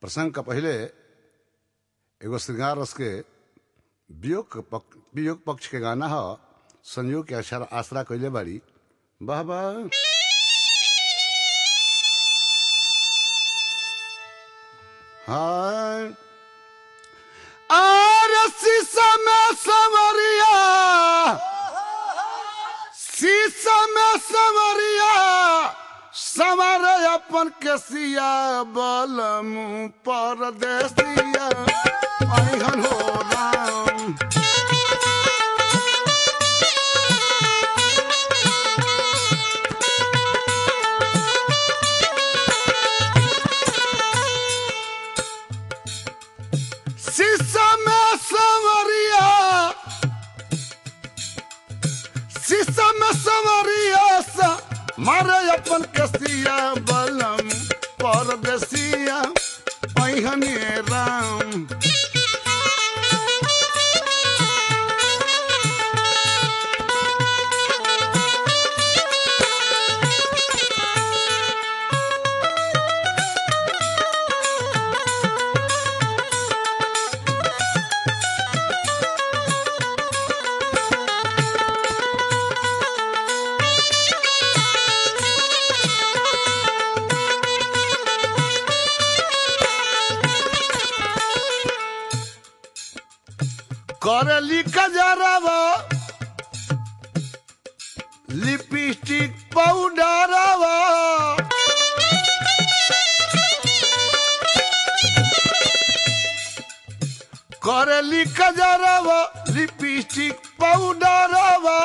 प्रसंग का पहले एगो श्रृंगार रस के वियोग के पक, वियोग पक्ष के गाना ह संयोग के अक्षर आसरा कैले बाड़ी वाह वाह हाँ आर शीशा में समरिया शीशा में समरिया समर अपन केसिया बलम परदेसिया अहन हो राम शीशा में समरिया शीशा में समरिया सा मारे अपन कसिया बलम परदेसिया अहने राम करली कजरवा लिपस्टिक पाउडरवा करली कजरवा लिपस्टिक पाउडरवा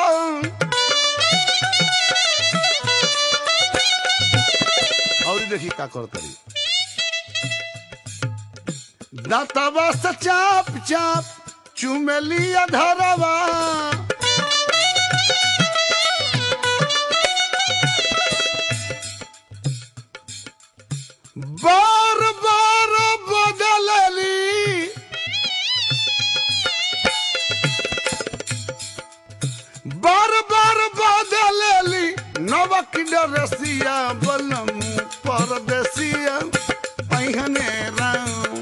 और देखी का करतरी दांतवा से चाप चाप चुमेलिया धरवा बार बार बदलली बार बार बदलली नवक रसिया बलम परदेसिया पहिने राम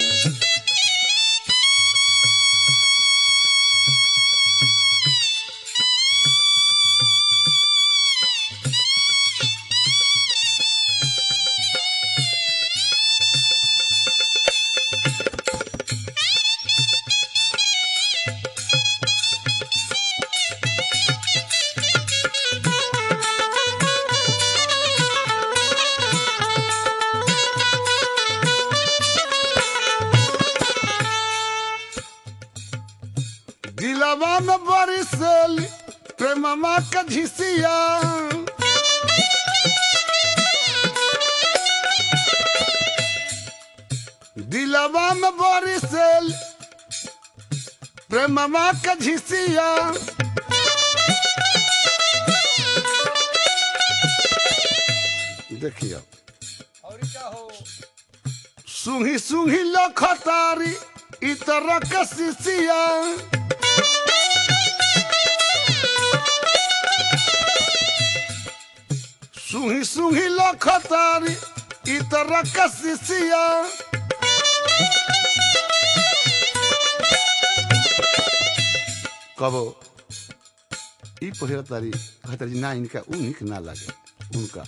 दिलवा में बड़ी सेली प्रेममा के झिसिया दिलवा में बड़ी सेल प्रेममा के झिसिया देखिए और क्या हो सुही सुही लखतारी इतर के सिसिया सुही सुही लखतारी इतर के सिसिया कबो ई पहिरा तारी कहतारी ना इनका ऊ निक ना लागे उनका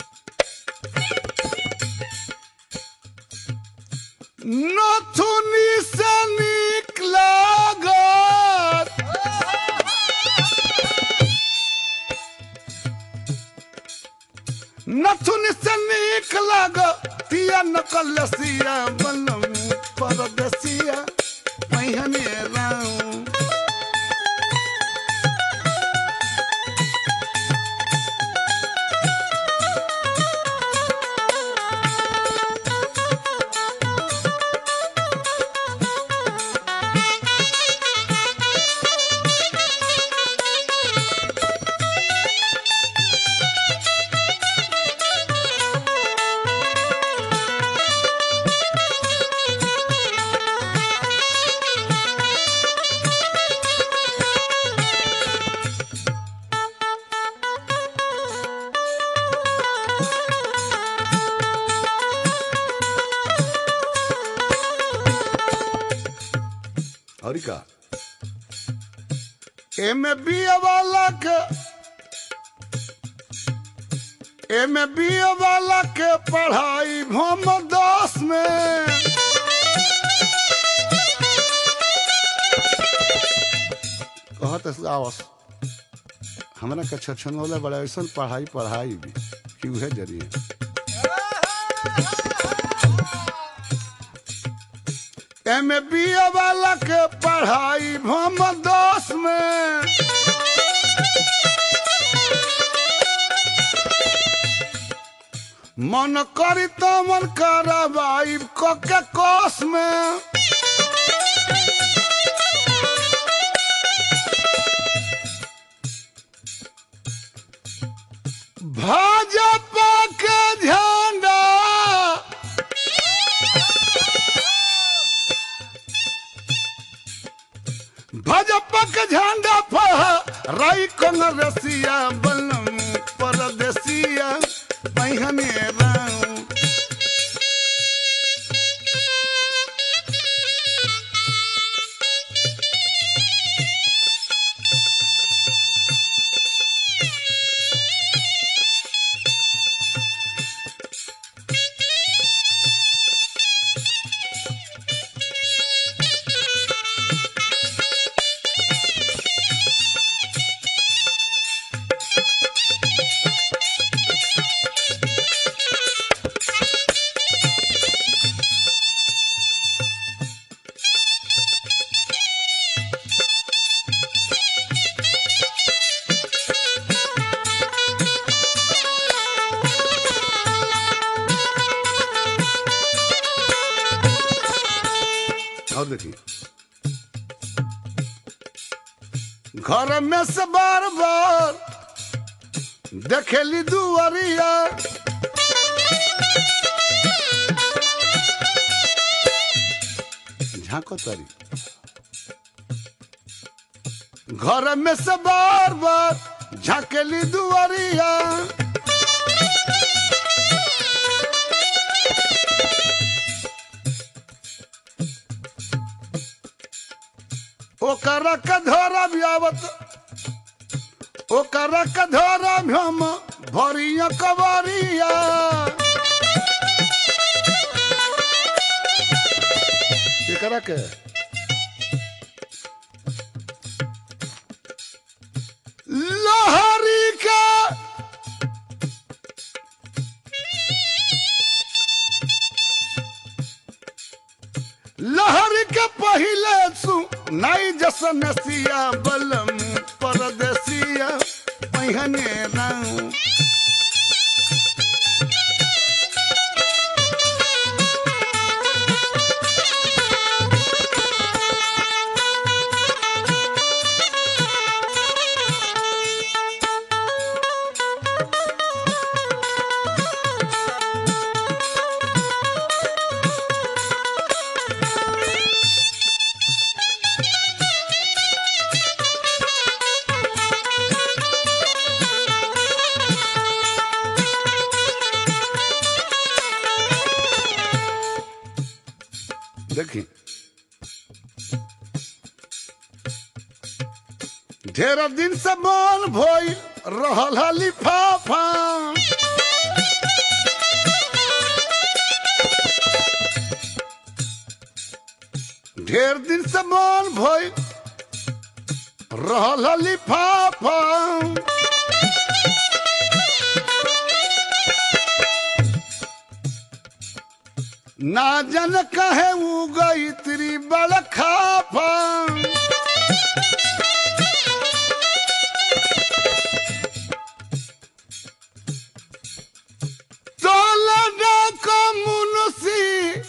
नथुनी से नीक लागत नथुनी से नीक लागत तिया नकलसिया बनम परदसिया पहिने राम और का एमे बिया वाला के एमे बिया वाला के पढ़ाई हम दस में कहत आवस हमरा के छछन वाला बड़ा ऐसा पढ़ाई पढ़ाई भी कि उहे जरिए एमे बिया वाला के पढ़ाई हम दस में मन करी तो मन करवाई क के कोस में भाजपा के झंडा भाजपा के झंडा फहराई कांग्रेसिया बलम परदेसिया पहिने राम और देखिए घर में से बार बार देखेली दुआरिया झांको तारी घर में से बार बार झांकेली दुआरिया ओकरा के धोरा आवत ओकरा के धोरा हम भरिया कवरिया एकरा के लहरी के लहर के पहिले सु नाई जसन सिया बलम परदेसिया पहिने राम देखी ढेर दिन से मन भइल रहल है लिफाफा ढेर दिन से मन भइल रहल है लिफाफा ना जन कहे उ गई तेरी बड़ खाफा तोला का मुनसी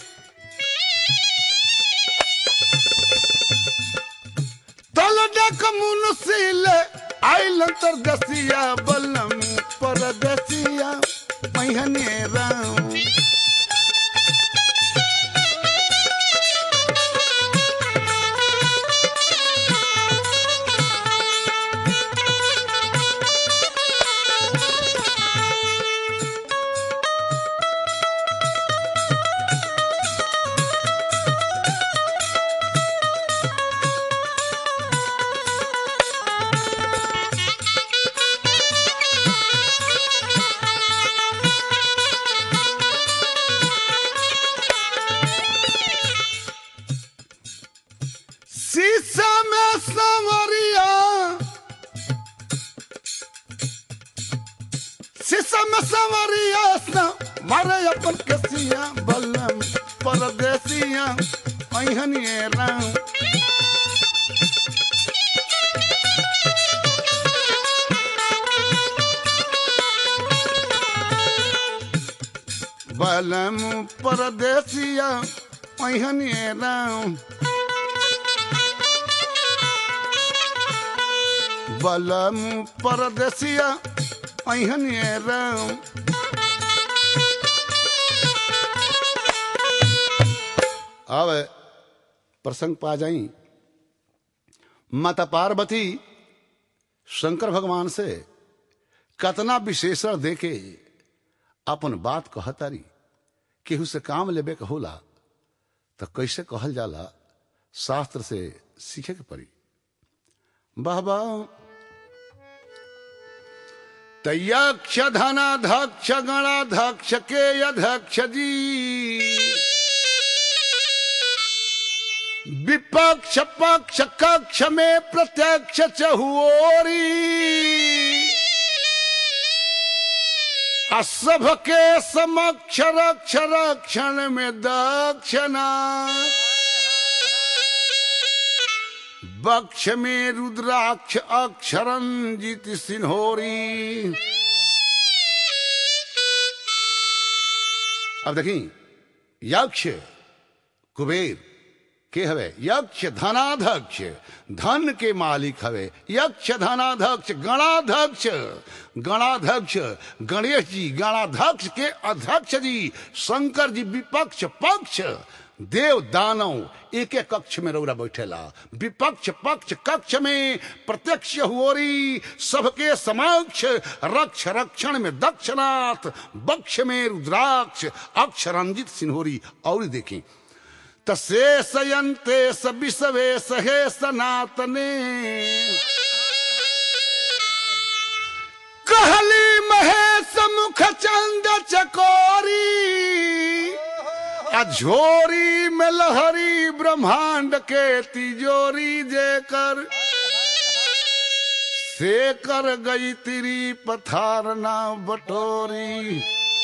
तोला का मुनसी ले आइल तर दसिया बलम परदसिया पहिने राम शीशम संवरिया सा मारे अपन कसिया बलम परदेसिया अहनिए राम बलम परदेसिया अहनिए राम बलम परदेसिया अहनिए राम अब प्रसंग पा जाई माता पार्वती शंकर भगवान से कतना विशेषण देके अपन बात कहतारी केहू से काम लेबे के होला तो कैसे कहल जाला शास्त्र से सीखे के पड़ी बाबा तयक्ष धनाध्यक्ष गणाध्यक्ष के अध्यक्ष जी विपक्ष पक्ष कक्ष में प्रत्यक्ष चहुओरी आ सबके समक्ष रक्ष रक्षण में दक्षिणा बक्ष में रुद्राक्ष अक्षरंजित सिन्होरी अब देखी यक्ष कुबेर के हवे यक्ष धनाध्यक्ष धन के मालिक हवे यक्ष धनाध्यक्ष गणाध्यक्ष गणाध्यक्ष गणेश जी गणाध्यक्ष के अध्यक्ष जी शंकर जी विपक्ष पक्ष देव दानव एक एक कक्ष में रौरा बैठेला विपक्ष पक्ष कक्ष में प्रत्यक्ष हुओरी सबके समक्ष रक्ष रक्षण में दक्षनाथ बक्ष में रुद्राक्ष अक्षरंजित सिन्होरी और देखी तसे सयंते सविसवे सहे सनातने कहली महेश मुख चंद चकोरी अझोरी में लहरी ब्रह्मांड के तिजोरी जेकर से कर गई तिरी पथारना बटोरी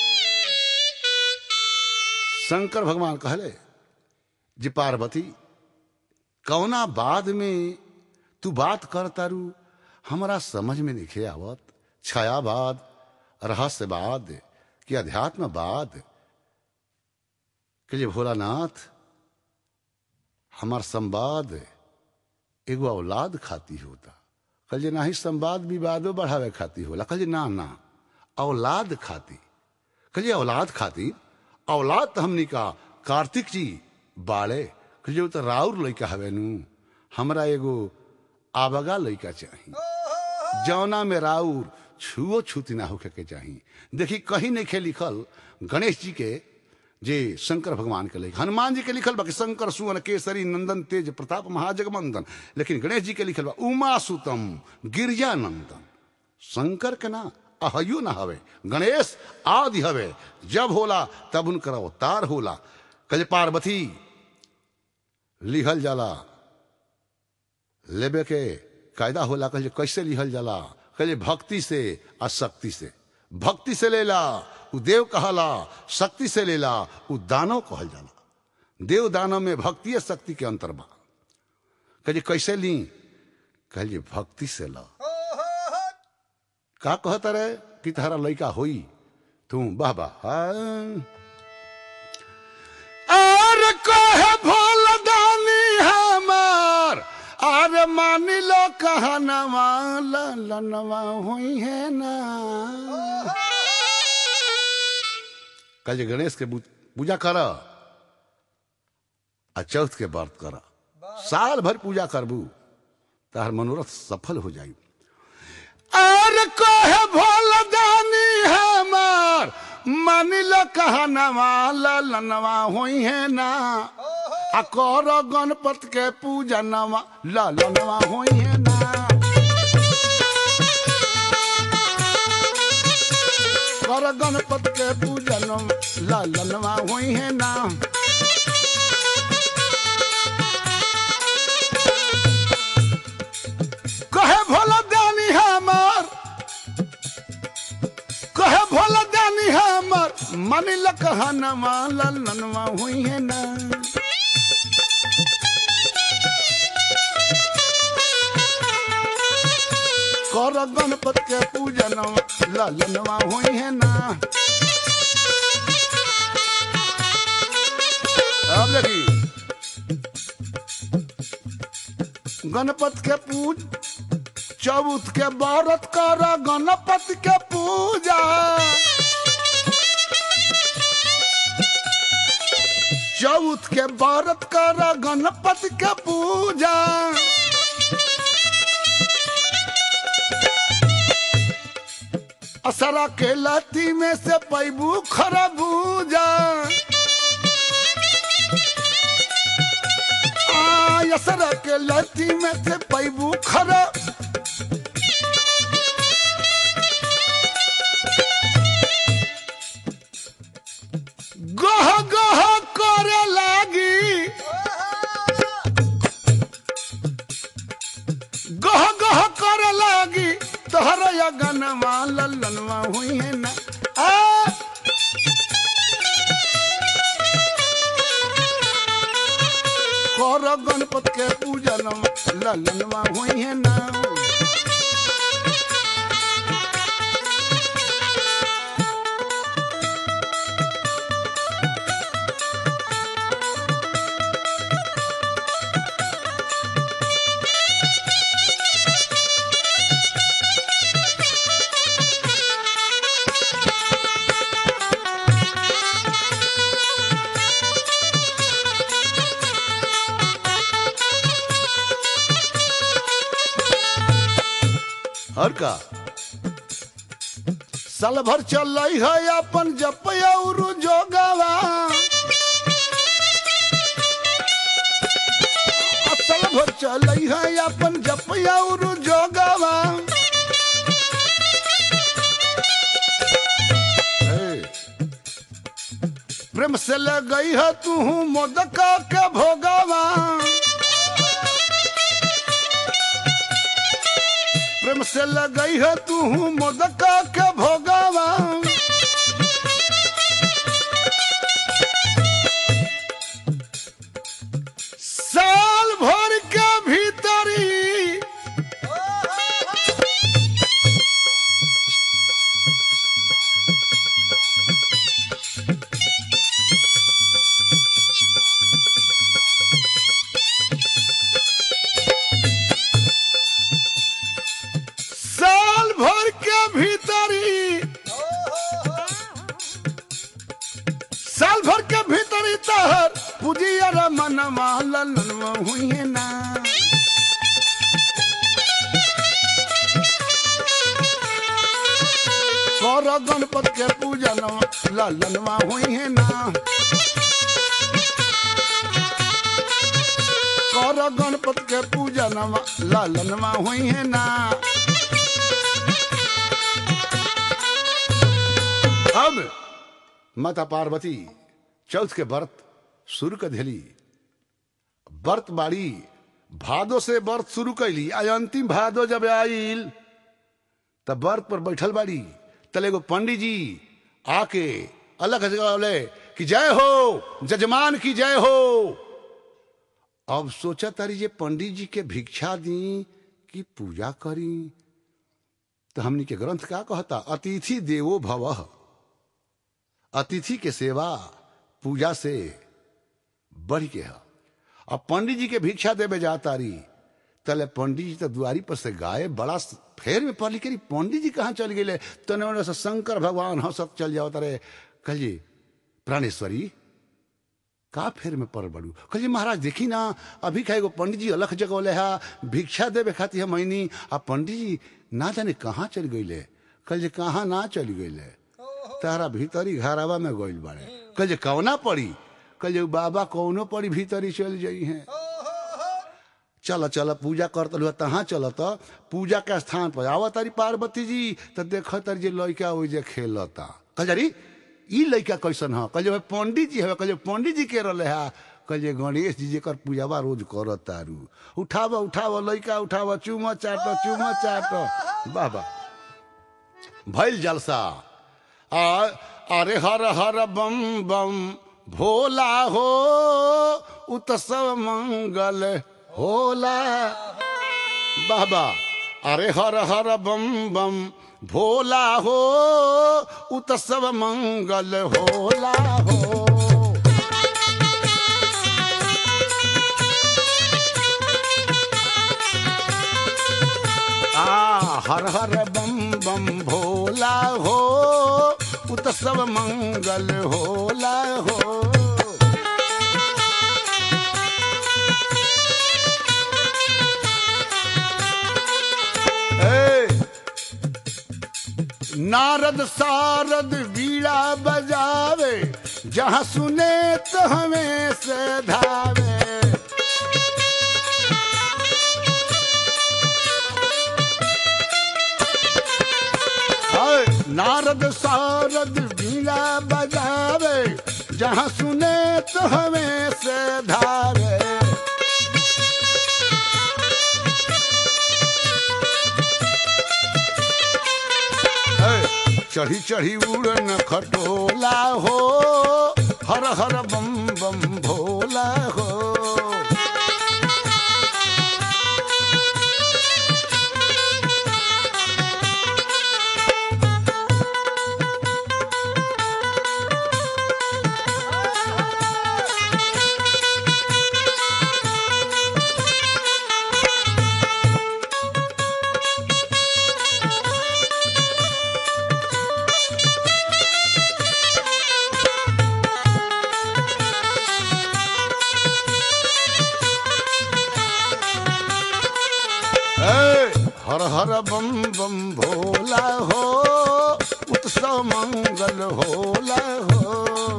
शंकर भगवान कहले जी पार्वती कौना बाद में तू बात कर तारू हमारा समझ में नहीं आवत छायावाद रहस्यवाद कि अध्यात्मवाद कि जे भोलानाथ हमार संवाद एगो औलाद खाती होता कल जे नाही संवाद विवादो बढ़ावे खाती होला कल जे ना ना औलाद खाती कल जे औलाद खाती औलाद तो हमनी का कार्तिक जी बाड़े कल जे तो राउर लइका हवे नु हमरा एगो आबगा लइका चाहिए जौना में राउर छुओ छूती ना होके के चाहिए देखी कहीं नहीं खे लिखल गणेश जी के जे शंकर भगवान के लिखल हनुमान जी के लिखल बा कि शंकर सुवन केसरी नंदन तेज प्रताप महाजगमंदन लेकिन गणेश जी के लिखल बा उमा सुतम गिरजा नंदन शंकर के ना अहयु ना हवे गणेश आदि हवे जब होला तब उनकर अवतार होला कल पार्वती लिहल जाला लेबे के कायदा होला कल कैसे लिहल जाला कल भक्ति से आ शक्ति से भक्ति से लेला उ देव कहला शक्ति से लेला उ दानव कहल जाला देव दानव में भक्ति और शक्ति के अंतर बा कहे कैसे ली कहे भक्ति से ला का कहत रे कि तहरा लड़का होई तू वाह वाह और कहे भोल दानी हमार अरे मान लो कहनवा लनवा हुई है ना कल गणेश के पूजा कर आ चौथ के व्रत कर साल भर पूजा करबू तार मनोरथ सफल हो जाई और कहे भोल दानी हमार मान लो कहनवा लनवा हुई है ना आ कर गणपत के पूजा नवा ललनवा हुई है ना कर गणपत के पूजा ललनवा हुई है ना कहे भोला दानी हमार कहे मन लकहनवा ललनवा हुई है ना कर गणपत के पूजनवा ललनवा हुई है ना अब देखी गणपत के पूज चौथ के व्रत कर गणपत के पूजा चौथ के व्रत कर गणपत के पूजा असरा के लती में से पैबू खरबूजा आ, असरा के लती में से पैबू खरा गह गह करे लागी गह गह करे लागी तोहर गनवा ललनवा हुई है ना आ कर गणपत के पूजनवा ललनवा हुई है ना और का साल भर चल है अपन जप और जोगवा साल भर चल है अपन जप और जोगवा हे, प्रेम से ले गई है तू मोदक के भोगवा प्रेम से लगई है तू मोदक के भोगवा साल भर के भीतरी साल भर के भीतरी साल भर के भीतरी तहर पुजियर मनवा ललनवा हुई है ना कर गणपत के पूजनवा ललनवा हुई है ना कर गणपत के पूजनवा ललनवा हुई है ना अब माता पार्वती चौथ के व्रत शुरू कर दिली व्रत बाड़ी भादो से व्रत शुरू कैली आज अंतिम भादो जब आइल तब व्रत पर बैठल बाड़ी तले एगो पंडित जी आके अलग जगह बोले कि जय हो जजमान की जय हो अब सोचा तारी जे पंडित जी के भिक्षा दी कि पूजा करी तो हमनी के ग्रंथ का कहता अतिथि देवो भवः अतिथि के सेवा पूजा से बढ़ के है अब पंडित जी के भिक्षा देवे जाता रही तले पंडित जी तो दुआरी पर से गाये बड़ा फेर में पढ़ करी पंडित जी कहाँ चल गए तने उन्हें से शंकर भगवान हंसक चल जाओ तारे कहिए प्राणेश्वरी का फेर में पड़ बड़ू कहिए महाराज देखी ना अभी का एगो पंडित जी अलग जगह ले हा भिक्षा देवे खाती है मैनी आ पंडित जी ना जाने कहाँ चल गईले कल कहाँ ना चल गईले तारा भीतरी घरावा में गइल बाड़े कल जे कौना पड़ी कल जे बाबा कौनो पड़ी भीतरी चल जाई हैं चल चल पूजा करत हुआ तहाँ चलत पूजा के स्थान पर आवा तारी पार्वती जी तो देख तारी जे लड़का ओइ जे खेलता कल जारी ई लड़का कैसन ह कल जे पंडित जी हवे कल जे पंडित जी के रहले हा कल जे गणेश जी जेकर पूजावा रोज करत तारू उठाव उठाव लड़का उठाव चुम चाट चुम चाट वाह वाह भइल जलसा आ अरे हर हर बम बम भोला हो उत्सव मंगल होला बाबा अरे हर हर बम बम भोला हो उत्सव मंगल होला हो आ हर हर बम बम भोला हो उत्सव मंगल होला हो ए, नारद सारद बीड़ा बजावे जहाँ सुने तो हमें से धावे हाय, नारद सारद बीड़ा बजावे जहाँ सुने तो हमें से धावे है, चढ़ी चढ़ी उड़न खटोला हो हर हर बम बम भोला हो ए, हर हर बम बम भोला हो उत्सव मंगल होला हो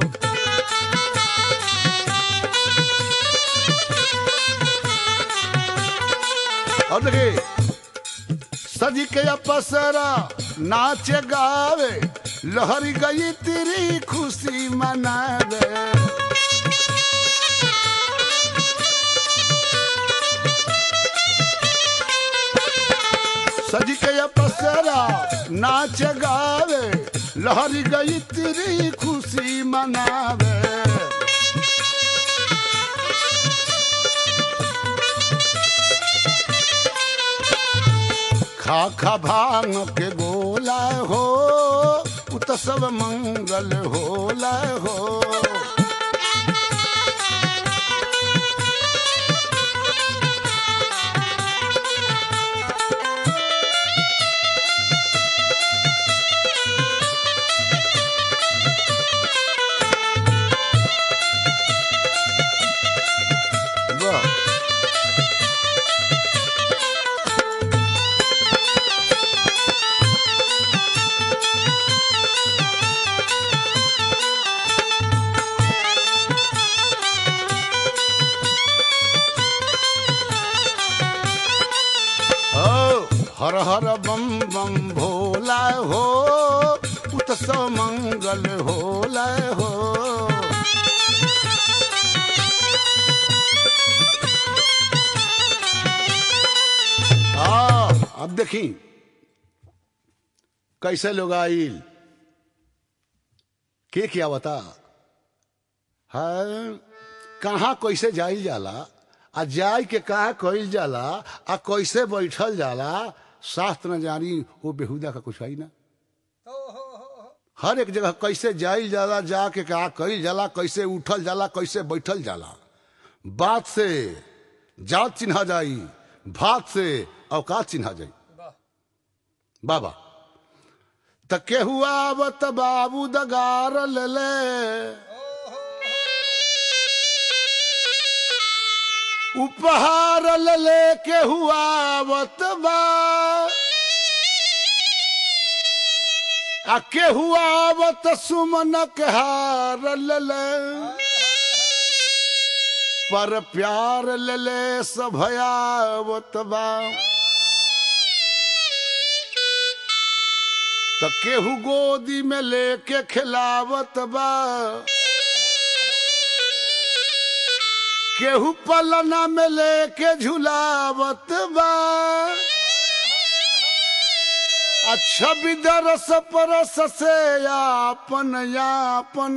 और देखिए सजी के अपसरा नाच गावे लहरी गई तेरी खुशी मनावे सज के अपसरा नाच गावे लहरी गई तेरी खुशी मनावे खा खा भांग के गोला हो उत्सव मंगल होला हो वाह ओ हर हर बम बम भोला हो उत्सव मंगल होला हो आ अब देखी कैसे लोग आइल के क्या बता है कहाँ कैसे जाइल जाला आ जाय के कहा कइल जाला आ कैसे बैठल जाला शास्त्र न जानी वो बेहुदा का कुछ है ना हो हो हो हो हर एक जगह कैसे जाइल जाला जाके कहा कइल जाला कैसे उठल जाला कैसे बैठल जाला बात से जात चिन्हा जाई भात से औकात चिन्हा जाई वाह बाबा त केहू आवत बाबू दगार ले ले उपहार ले ले केहू आवत बा आ केहू आवत सुमन के हार ले ले पर प्यार ले ले सभयावत बा त केहू गोदी में लेके खिलावत बा केहू पलना में लेके झुलावत बा अच्छा विदरस परस से यापन यापन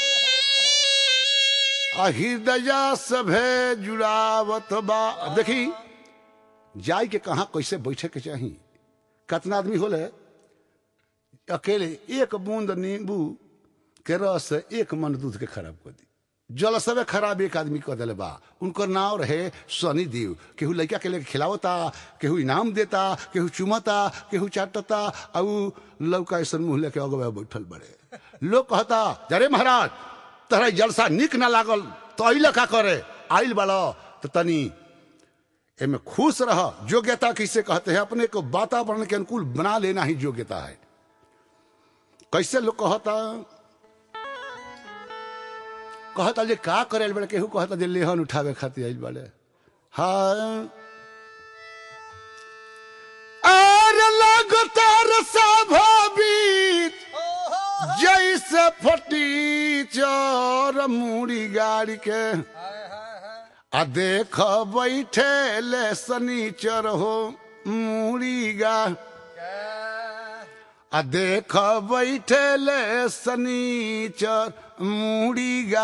हृदया सभे जुड़ावत बा अब देखी जाय के कहा कैसे बैठे के चाही कितना आदमी होले अकेले एक बूंद नींबू के रस से एक मन दूध के खराब कर दी जल सबे खराब एक आदमी कर दिले बा उनकर नाव रहे सनी देव केहू लड़का के लेके खिलावता केहू इनाम देता केहू चुमता केहू चाटता आ उ लौका ऐसा मुंह लेके अगवे बैठल बड़े लोग कहता जरे महाराज तहरा जलसा निक ना लागल तो अइल का करे आइल बड़ा तो तनी एमे खुश रह योग्यता किसे कहते हैं अपने को वातावरण के अनुकूल बना लेना ही योग्यता है कैसे लोग कहता कहता जे का करे बड़े केहू कहता जे लेहन उठावे खातिर आइल बड़े हाँ आर लगतार स्वाभाविक जैसे फटी चर मुड़ी गाड़ी के आ देख बैठे ले सनीचर हो मुड़ी गा आ देख बैठे ले सनीचर मुड़ी गा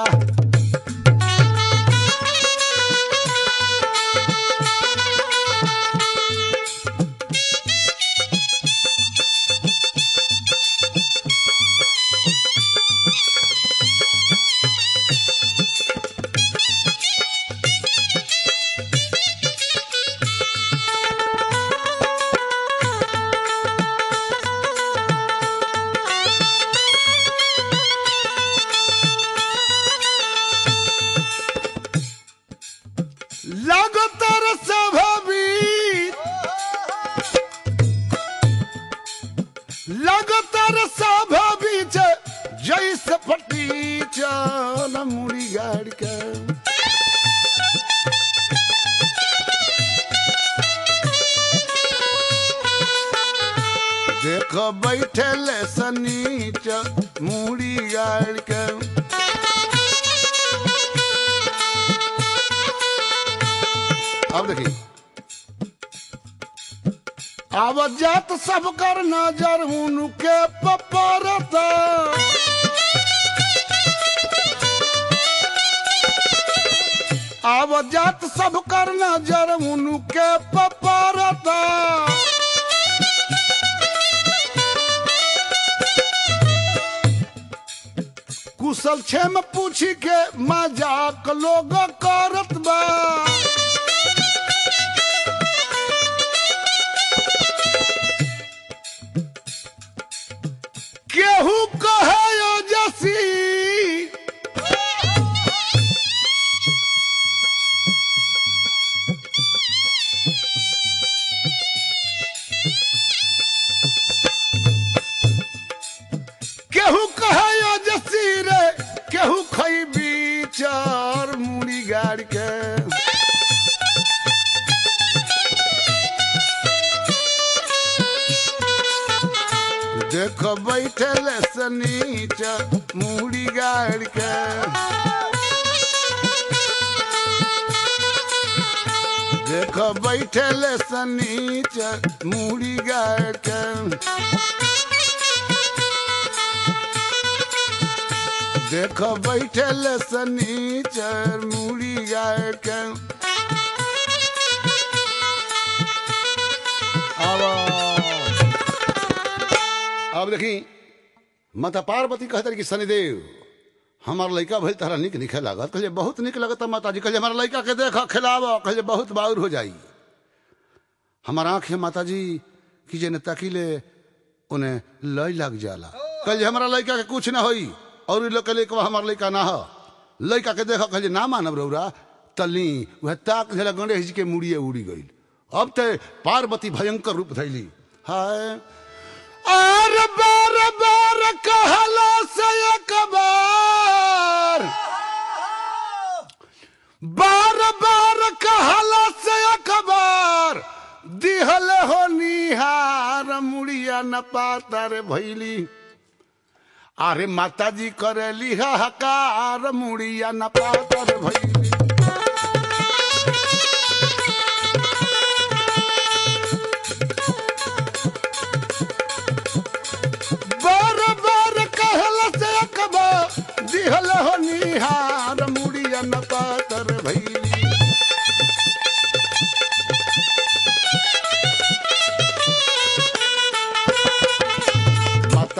लगतर स्वाभाविक लगतर स्वाभाविक जैसे फटी चल मुड़ी गाड़ के देख बैठल सनीच मुड़ी गाड़ के अब देखिए आवत जात सब कर नजर उनके पपरता आवत जात सब कर नजर उनके पपरता कुशल छेम पूछी के मजाक लोग करत बा केहू कहे जसी केहू कहे जसी रे केहू खैबी चार मुड़ी गाड़ के देख बैठल सनीच मुड़ी गाड़ के देख बैठल सनीच मुड़ी गाड़ के देख बैठल सनीचर मुड़ी गाड़ के अब अब देखी माता पार्वती कहते कि शनिदेव हमार लड़का भइल तारा निक निखे लागत कहले बहुत निक लगत माता जी कहले हमारा लड़का के देख खिलाव कहले बहुत बाउर हो जाई हमार आंख है माता जी कि जे तकीले उन्हें लय लग जाला कहले हमारा लड़का के कुछ ना होई और इ लोग कहले कि हमार लड़का ना हो लड़का के देख कहले ना मानब रौरा तली वह ताक झला गणेश जी के मुड़िए उड़ी गई अब ते पार्वती भयंकर रूप धैली हाय आर बार बार कहला से एक बार बार बार कहला से एक बार दिहल हो निहार मुड़िया न पातर भैली अरे माता जी करेली हकार मुड़िया न पातर भैली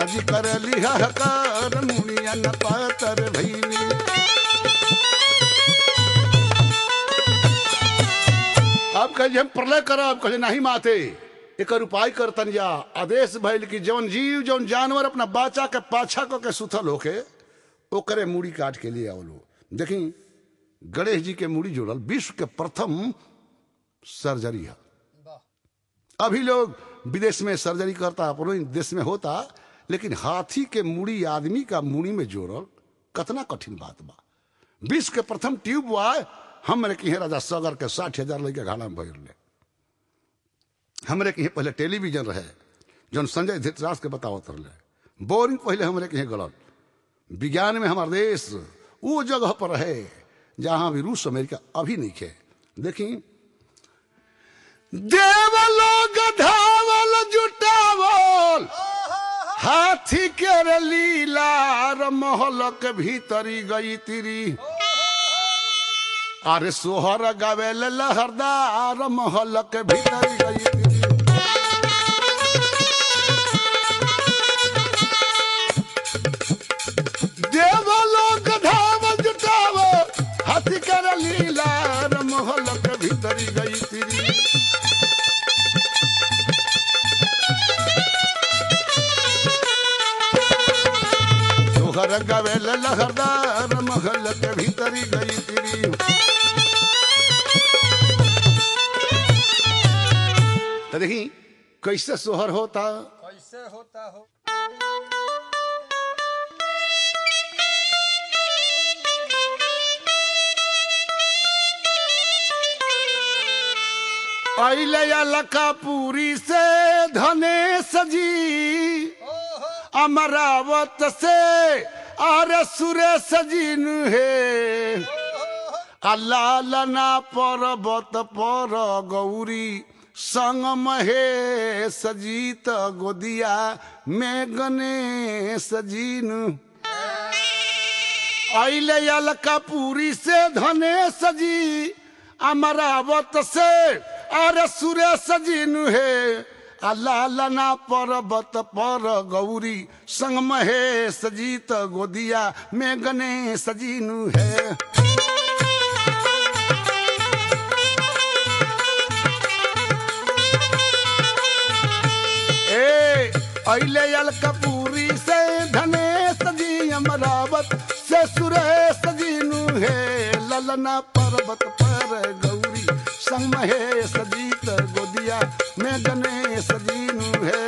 जी कर लिहा कर मुड़िया न पातर भैली अब कहे हम प्रलय करब कहे नहीं माते एकर उपाय करतन या आदेश भइल कि जौन जीव जौन जानवर अपना बाचा के पाछा क के सुथल होके ओकरे मूड़ी काट के लिए आवलो देखी गणेश जी के मूड़ी जोड़ल विश्व के प्रथम सर्जरी है वाह अभी लोग विदेश में सर्जरी करता अपनो देश में होता लेकिन हाथी के मूड़ी आदमी का मूड़ी में जोड़ल कतना कठिन बात बा विश्व के प्रथम ट्यूब बा हमरे के यहाँ राजा सगर के साठ हजार लड़के घाला में भर ले हमरे के यहाँ पहले टेलीविजन रहे जौन संजय धृतराज के बतावत रहे बोरिंग पहले हमरे के यहाँ गलत विज्ञान में हमार देश वो जगह पर रहे जहां भी रूस अमेरिका अभी नहीं खे देखी देवलोग धावल जुटावल हाथी के रे लीला महलक भीतरी गई तिरी अरे सोहर गावेल लहरदार महलक भीतरी गई तिरी देवलोग धावल जुटावल हाथी के रे लीला महलक भीतरी गई तिरी सोहर गवेल लहरदार महल के भीतरी गई तिरी तो देखी कैसे सोहर होता कैसे होता हो अले अलकापुरी से धने सजी ओहो अमरावत से आर सुरे सजीन है अल्लाह लना पर्वत पर गौरी संग महे सजीत गोदिया में गने सजीन अले अलकापुरी से धने सजी अमरावत से अरे सुरे सजीन है अल्लाह लना पर्वत पर गौरी संग महे सजीत गोदिया में गने सजीनु है ए अले अल कपूरी से धने सजी अमरावत से सुरे सजीनु है ललना पर्वत पर गौरी संग महे सजीत गोदिया में गने सजीनु है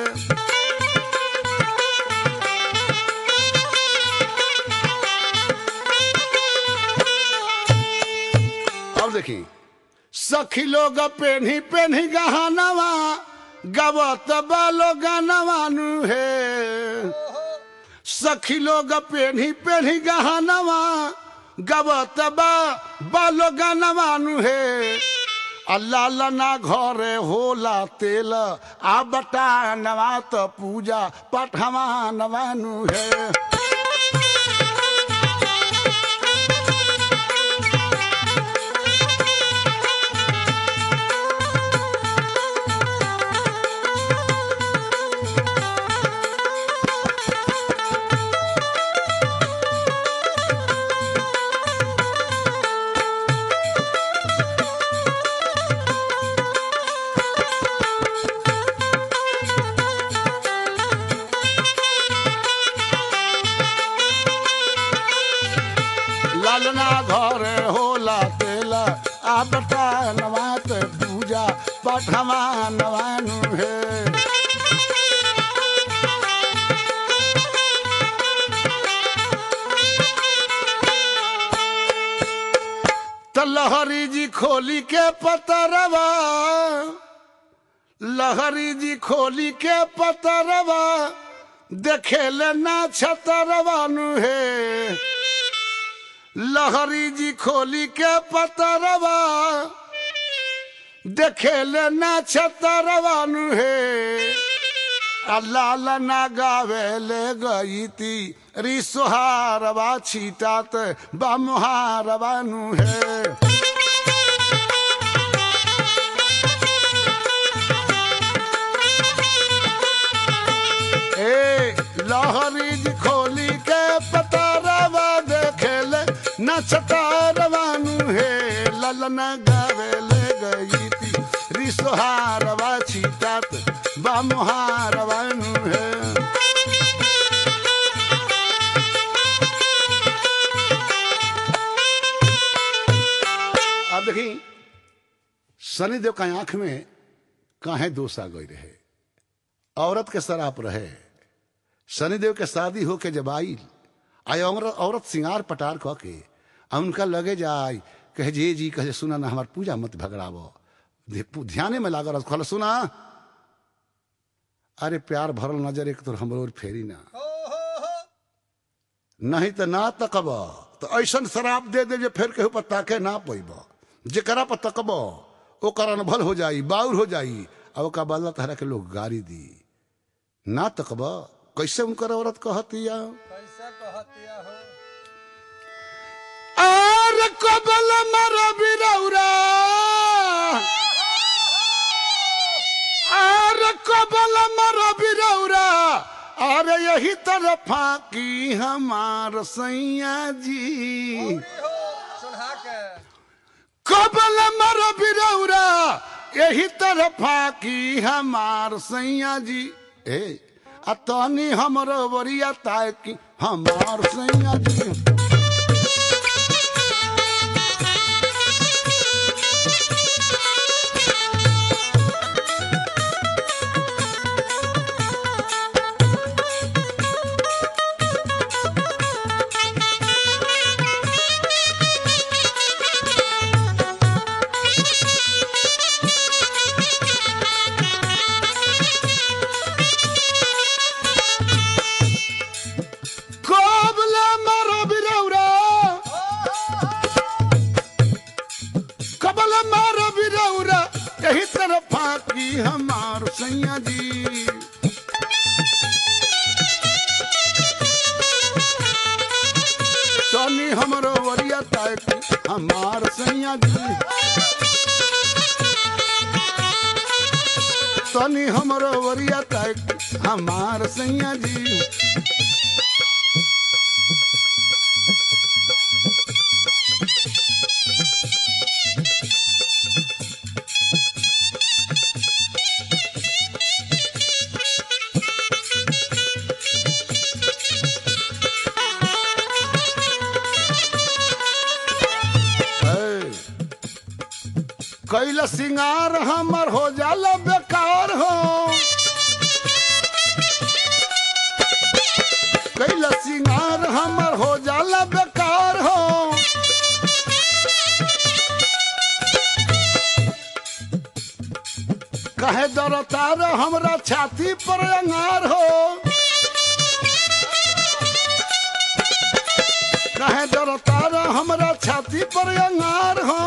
अब देखी सखी लोग पेन्ही पेन्ही गहनवा गवत बालो गनवानु है सखी लोग पेन्ही पेन्ही गहनवा गवत बा बालो गनवानु है अल्लाह लना घरे होला तेल आ बटा नवा त पूजा पठवा नवानु है लालना घरे होला तेला आ बटा नवात पूजा पठवा नवानु है त लहरी जी खोली के पतरवा लहरी जी खोली के पतरवा देखेले ना छतरवानु है लहरी जी खोली के पतरवा देखेले ना छतरवानु है अल्लाह ना गावे ले गई ती रिसोहारवा छीटात बमुहारवानु है ए लहरी जी खोली के पतारवा देखेले नचतारवानु हे ललन गावेले गई थी रिसोहारवा छीटात बा मोहारवानु हे अब देखी शनिदेव का आंख में काहे दोष आ गई रहे औरत के शराप रहे शनिदेव के शादी होके जब आई आई औरत औरत सिंगार पटार कह के आ उनका लगे जाय कहे जे जी कहे सुना ना हमार पूजा मत भगड़ाव ध्याने में लागल कहल सुना अरे प्यार भरल नजर एक तो हमरो ओर फेरी ना हो हो हो नहीं तो ना तकब तो ऐसन शराब दे दे जे फिर केहू पर ताके ना पैब जेकरा पर तकब ओकर अनभल हो जाई बाउर हो जाई अब ओका बदला तहरा के लोग गारी दी ना तकब कैसे उनकर औरत कहतिया कैसा कहतिया हो आर कबल मर बिरौरा आर कबल मर बिरौरा अरे यही तरफा की हमार सैया जी औरी हो सुनहा के कबल मर बिरौरा यही तरफा की हमार सैया जी ए आ तनी हमर वरिया ताय की हमार सैया जी कबल मर बिरौरा कबल मर बिरौरा यही तरफा की हमार सैया जी तनी हमरो वरिया ताय की हमार सैया जी तनी हमरो वरिया ताय की हमार सैया जी है। कैला सिंगार हमर हो जाला बेकार हो कैला सिंगार हमर हो जाला बेकार हो कहे दरतार हमरा छाती पर अंगार हो कहे दरतार हमरा छाती पर अंगार हो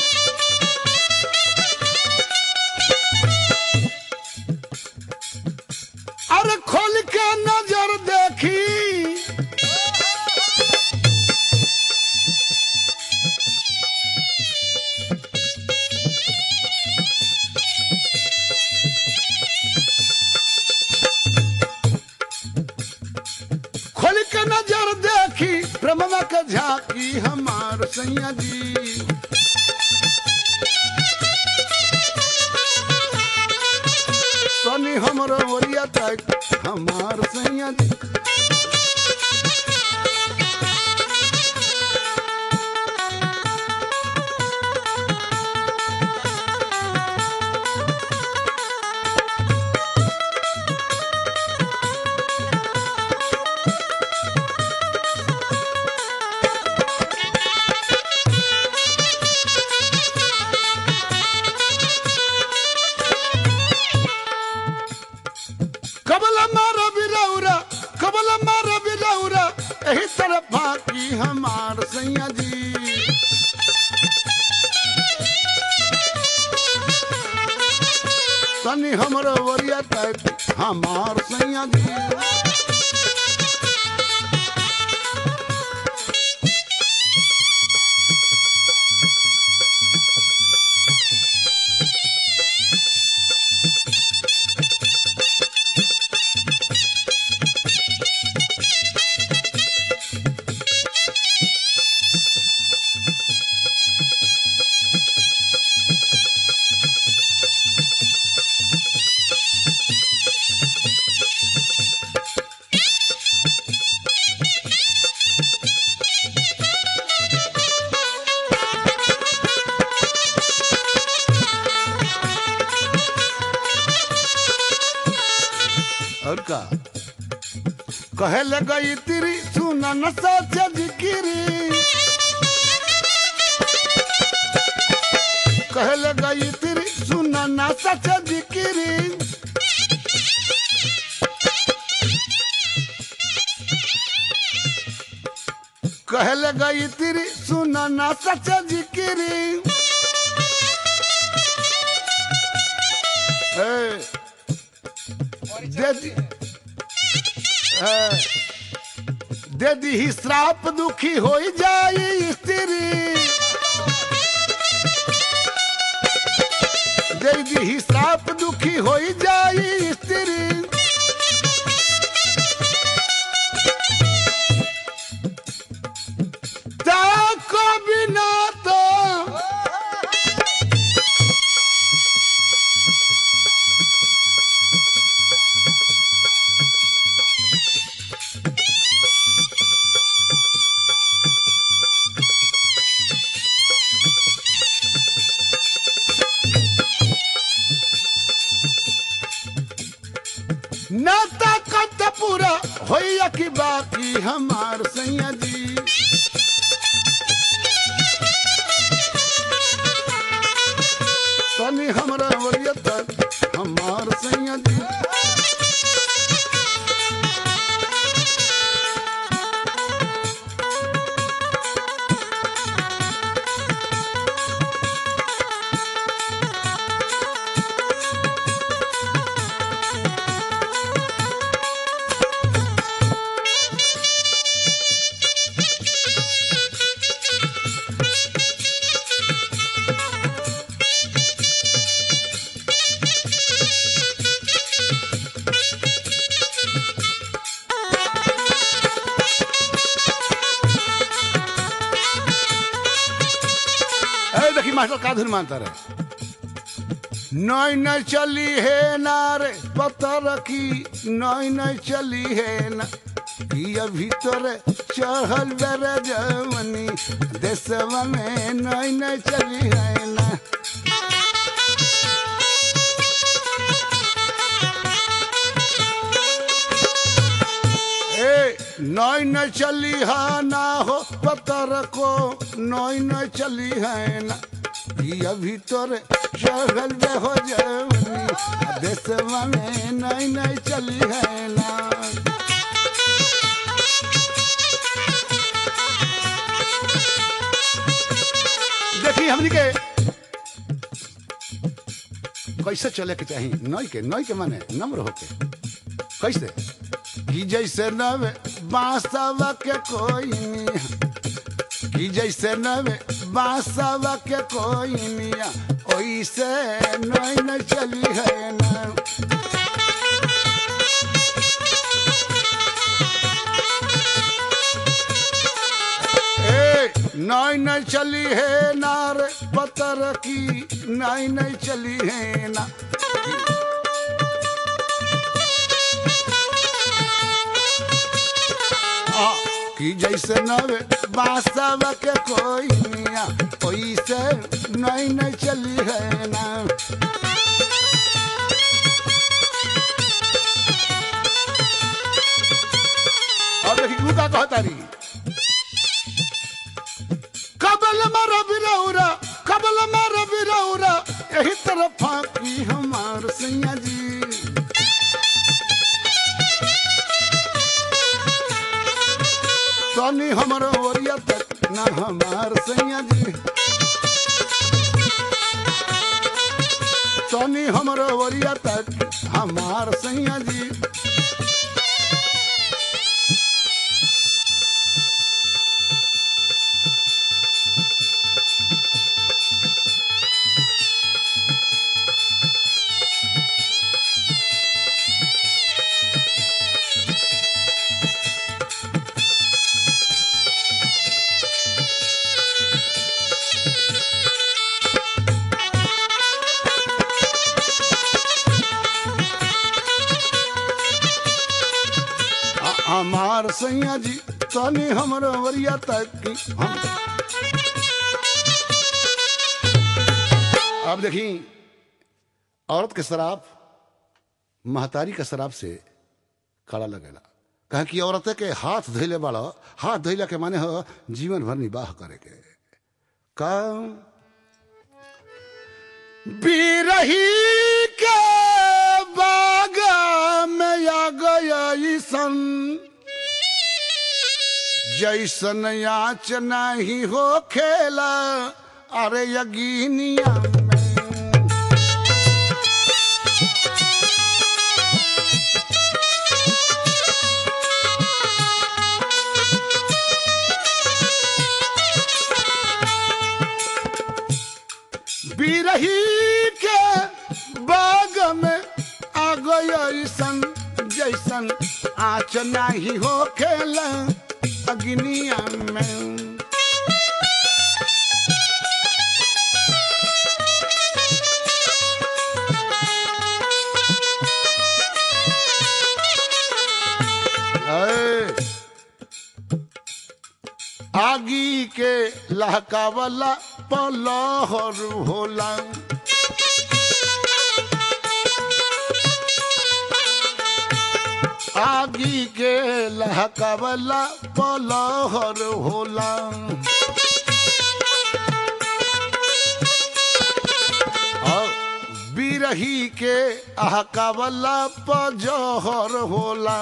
अरे खोल के नजर देखी खोल के नजर देखी ब्रह्मा के झांकी हमार सैया जी सनी हमरो ओरिया तक हमार सैया जी कबल मार बिरौरा कबल मार बिरौरा एही तरफ की हमार सैया जी तनी हमरो वरिया तक हमार सैया जी का कहे ले गई तेरी सुना न सच जिकिरी कहे ले गई तेरी सुना न सच जिकिरी कहे ले गई तेरी सुना न सच जिकिरी ए, दे दी ए, दे दी ही श्राप दुखी हो जाई स्त्री दे दी ही श्राप दुखी हो जाई स्त्री ताको बिना तो ना ताकत पूरा होइया की बाकी हमार सैया जी तनी हमरा वरिया तक हमार सैया जी ए देखी मास्टर का धुन मानता रहे नई नई चली है नार पता रखी नई नई चली है ना ये भीतर चढ़ल बेर जवनी देशवा में नई नई चली है ना ए नई नई चली है ना हो पता रखो नई नई चली है ना ये भीतर चढ़ल बे हो जवनी देशवा में नई नई चली है ना देखी हमनी के कैसे चले के चाहिए नई के नई के माने नम्र होके कैसे कि जैसे नवे बांसवा के कोई नहीं कि जैसे नवे बांसवा के कोई निया ओइसे नई न चली है ना ए नई न चली है नार पतर की नई न चली है ना आ, कि जैसे नवे बासव के कोई मिया ओइसे नई नई चली है ना अब देखी तू का कहता रही कबल मर बिरौरा कबल मर बिरौरा यही तरफ की हमार सैया जी तनी हमर ओरिया तक ना हमार सैया जी तनी हमर ओरिया तक हमार सैया जी आ- हमार सैया जी तनी हमर ओरिया तक की हम अब देखी औरत के शराब महतारी का शराब से खड़ा लगेला कहे कि औरत के हाथ धोइले बाड़ हाथ धोइला के माने हो जीवन भर निबाह करे के काम बिरही के बाग में आ गया सन जैसन याच नहीं हो खेला अरे यगीनिया में बिरही के बाग में आ गयसन जैसन आँच नहीं हो खेला अग्निया में ऐ, आगी के लहकावला पलहर होला आगी के लहकावला पलहर होला और बिरही के अहकावला पजहर होला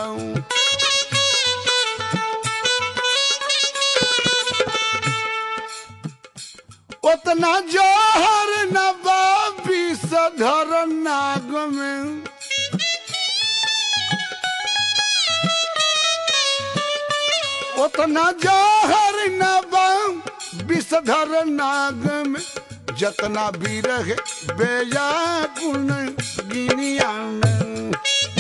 उतना जहर न बाबी सधर नाग में उतना जहर न बाम विषधर नाग में जतना भी रहे बेया गुण गिनिया में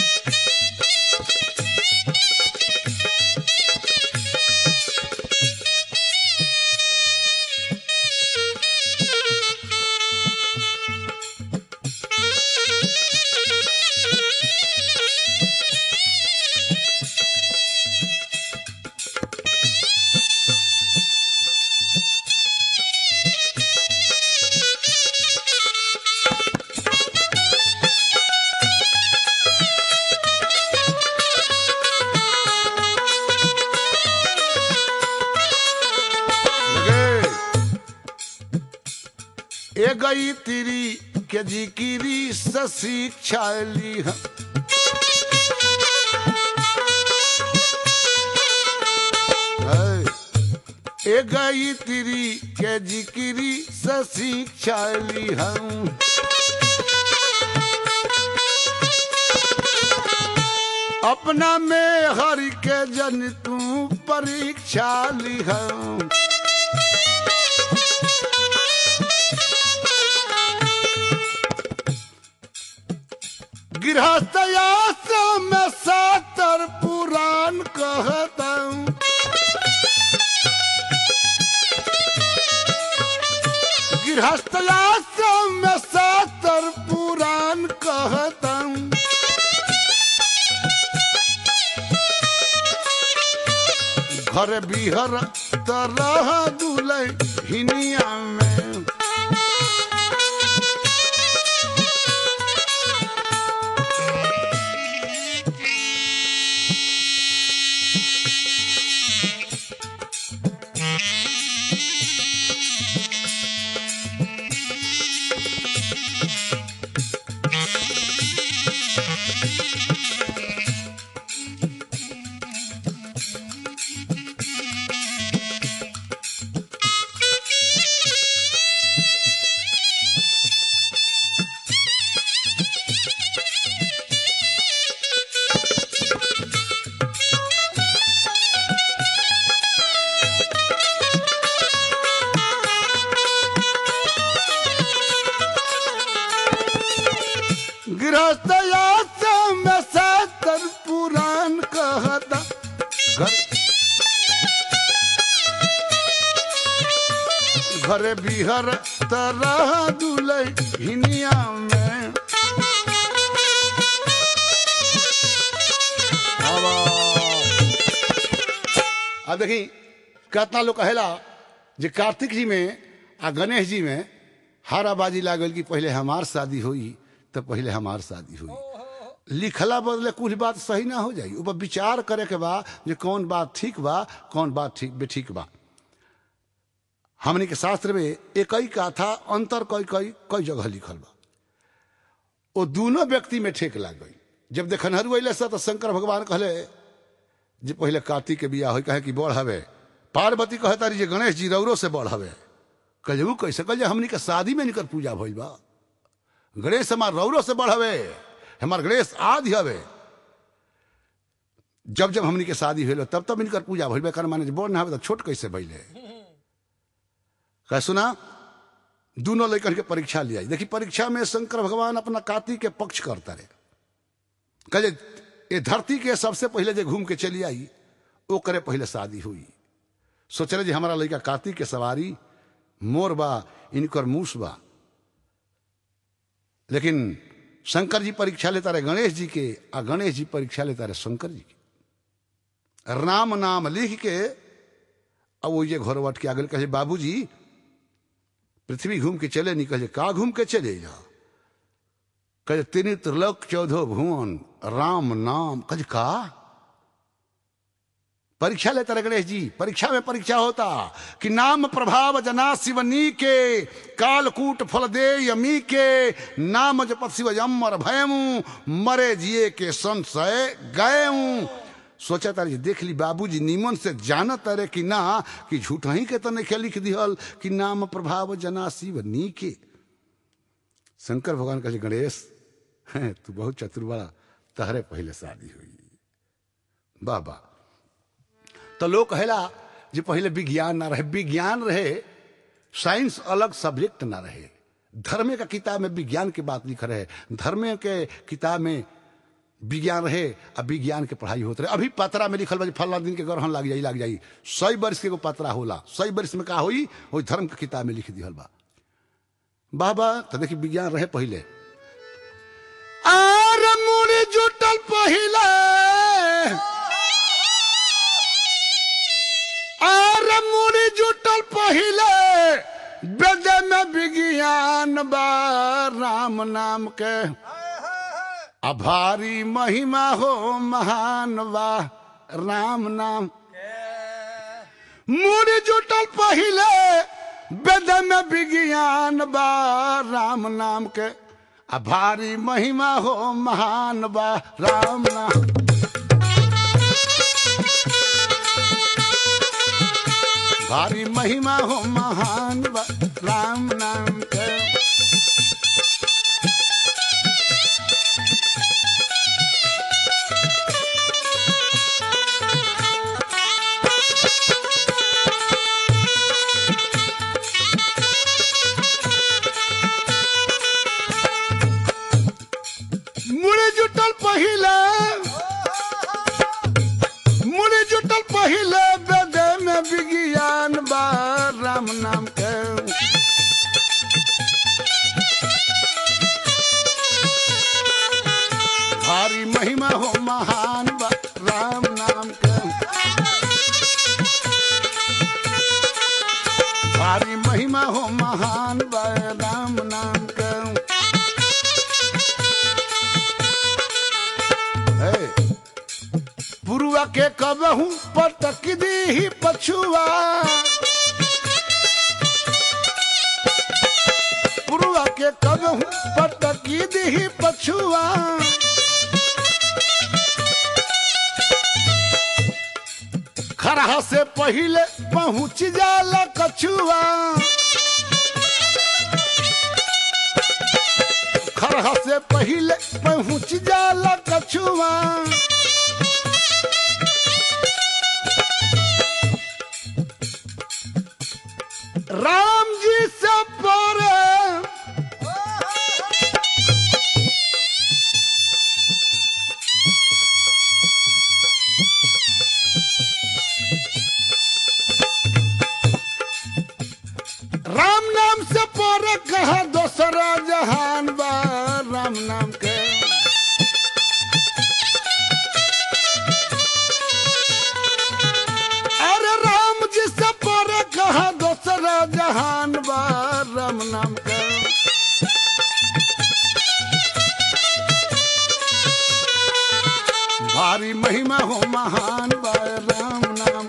लगे। ए गई तिरी के जिकिरी शिक्षा ली ए गई तिरी के जिकिरी शिक्षा ली हम अपना में हर के जन तू परीक्षा ली हम गृहस्थयास में सातर पुराण कहता हूँ गृहस्थयास में सातर पुराण कहता हूँ घर बिहर तरह दुलै हिनिया में गृहस्थयास में सातर पुराण कहता घर घर बिहर तरह दुलै हिनिया में अब देखी कितना लोग कहेला जे कार्तिक जी में आ गणेश जी में हाराबाजी लागल कि पहले हमार शादी हुई तो पहले हमार शादी हुई लिखला बदले कुछ बात सही ना हो जाई ऊपर विचार करे के बा जे कौन बात ठीक बा कौन बात ठीक बेठीक बा हमने के शास्त्र में एक ही कथा अंतर कई कई कई जगह लिखल बा वो दोनों व्यक्ति में ठेक लाग गई जब देखनहरू अले से तो शंकर भगवान कहले जे पहले कार्तिक के बिया हो कहे कि बढ़ हवे पार्वती कहे तारी जे गणेश जी रौरो से बढ़ हवे कहे ऊ कैसे कहे हमनी के शादी में निकर पूजा भइल बा गणेश हमार रौरो से बढ़ हवे हमार गणेश आदि हवे जब जब हमनी के शादी भेल तब तब इनकर पूजा भइल बा कर माने जे बड़ ना हवे तो छोट कैसे भइले कह सुना दोनों लेकर के परीक्षा लिया देखी परीक्षा में शंकर भगवान अपना कार्तिक के पक्ष करता रहे कहे ये धरती के सबसे पहले जे घूम के चली आई वो करे पहले शादी हुई सोचले जे हमारा लड़का कार्तिक के सवारी मोर बा इनकर मूस बा लेकिन शंकर जी परीक्षा लेता रहे गणेश जी के आ गणेश जी परीक्षा लेता रहे शंकर जी के राम नाम लिख के अब वो ये घर वट के आगे कहे बाबूजी पृथ्वी घूम के चले नहीं कहे का घूम के चले जा कहे तीन त्रिलोक चौदह भुवन राम नाम कहे का परीक्षा लेता रहे गणेश जी परीक्षा में परीक्षा होता कि नाम प्रभाव जना शिवनी के कालकूट फल दे यमी के नाम जपत शिव अमर भयमू मरे जिए के संशय गए सोचा तारी देख ली बाबूजी नीमन से जानत तारे कि ना कि झूठ ही के तो नहीं लिख दिहल कि नाम प्रभाव जना शिव नी के शंकर भगवान कहे गणेश हैं तू बहुत चतुर बड़ा तहरे पहले शादी हुई बाबा तो लोग कहेला जे पहले विज्ञान ना रहे विज्ञान रहे साइंस अलग सब्जेक्ट ना रहे धर्म का किताब में विज्ञान की बात लिख रहे धर्म के किताब में विज्ञान रहे अब विज्ञान के पढ़ाई होते रहे अभी पतरा में लिखल बा फला दिन के ग्रहण लग जाई लग जाई सौ वर्ष के एगो पतरा होला सौ वर्ष में का हुई वो धर्म के किताब में लिख दिहल बा बाबा तो देखी विज्ञान रहे पहले आर मुड़ी जुटल पहले आर मुड़ी जुटल पहले वेद में विज्ञान बा राम नाम के अभारी महिमा हो महान बा राम नाम मुड़ी जुटल पहले वेद में विज्ञान बा राम नाम के अभारी महिमा हो महान बा राम नाम भारी महिमा हो महान बा राम नाम के मुड़ी जुटल पहिले मुड़ी जुटल पहिले वेद में विज्ञान बा राम नाम के भारी महिमा हो महान बा राम नाम के भारी महिमा हो महान बा राम नाम के है पुरुआ के कबहू पटक दी ही पछुआ पुरुआ के कबहू पटक दी ही पछुआ खरहा से पहले पहुंच जाला कछुआ खरहा से पहले पहुंच जाला कछुआ राम जी से परे राम नाम से परे कहा दोसरा जहान बा राम नाम के अरे राम जी से परे कहा दोसरा जहान बा राम नाम के महिमा हो महान बाय राम नाम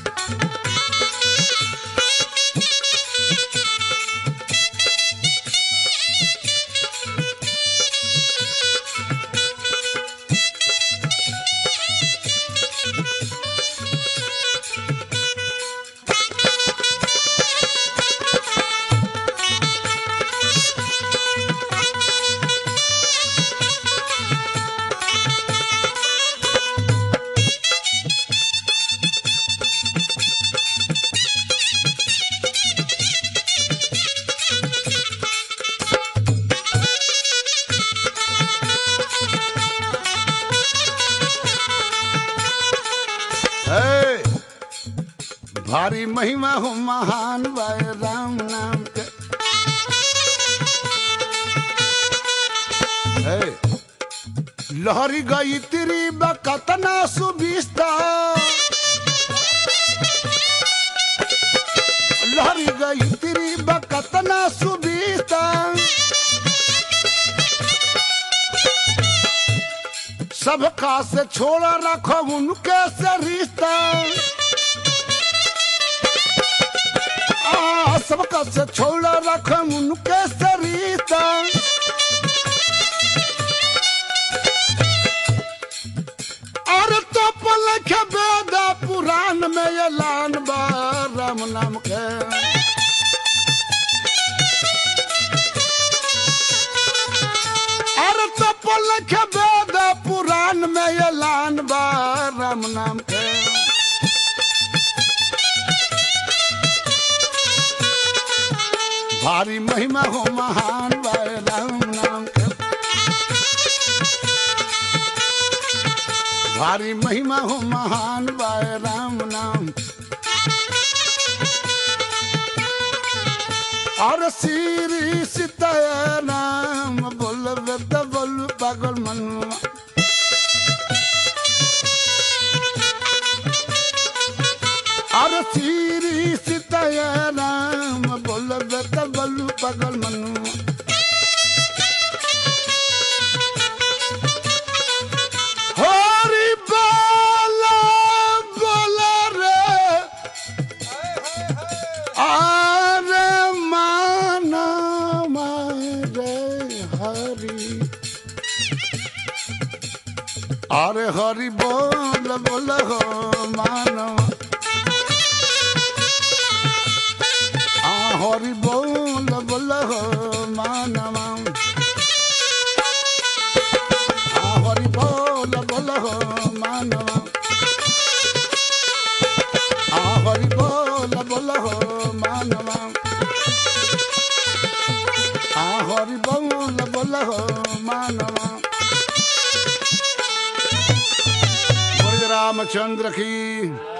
है भारी महिमा हो महान बाय राम नाम के है लहरी गई तिरी बकतना सुबिस्ता लहरी गई तिरी बकतना सुबिस्ता सबका से छोड़ा रखो उनके से रिश्ता आ, सबका से छोड़ा रखो उनके से रिश्ता अरे तो पल के वेदा पुराण में ऐलान बा राम नाम के अरे तो पल के वेद पुराण में ऐलान बा राम नाम के भारी महिमा हो महान बाय राम नाम के भारी महिमा हो महान बाय राम नाम और श्री सीताय नाम बोलबे त बोल पागल मनुआ और श्री सीताय नाम बोलबे त बोल पागल मनुआ हरि बोल बोल रे आरे माना मारे हरि अरे हरि बोल बोल हो मानो आ हरि बोल बोल हो मानवा आ हरि बोल बोल हो मानवा आ हरि बोल बोल हो मानवा आ हरि बोल बोल हो मानवा बोल रामचंद्र की